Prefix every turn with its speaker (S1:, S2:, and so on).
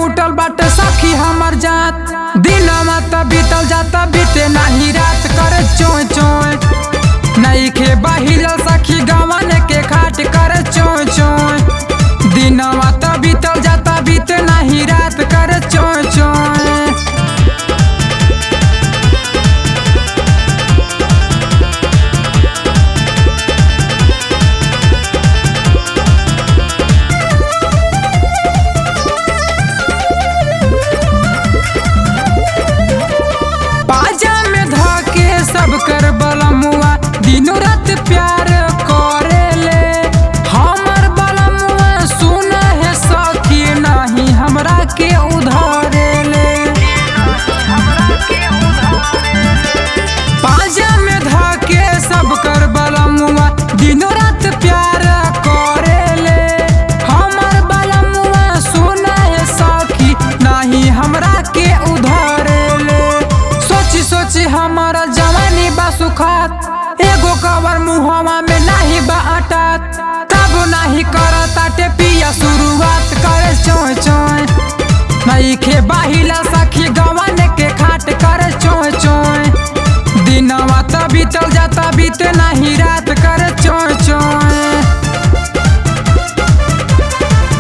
S1: कुटल बाटे सखी हमर जात दिनमा त बीतल जाता बीते नाही रात करे चोय चोय नईखे बहिलल सखी गवन के खाट करे चोय चोय दिनमा त बीतल जाता बीते नाही रात करे चोय चोय बाजा में धके सब कर बलमुआ दिनों रात प्यार करेले हमर बलमुआ सुन है सखी नहीं हमरा के उधारेले बाजा में धके सब कर बलमुआ दिनों रात प्यार करेले हमर बलमुआ सुन है सखी नहीं हमरा के उधारेले सोची सोची हमारा जवानी बा सुखात एगो कवर मुहवा में नहीं बा अटात तब नहीं करताटे पिया शुरुआत करे चोय चोय नहीं खे बाहिला सखी गवन के खाट करे चोय चोय दिनवा त बीतल जाता बीते नहीं रात करे चोय चोय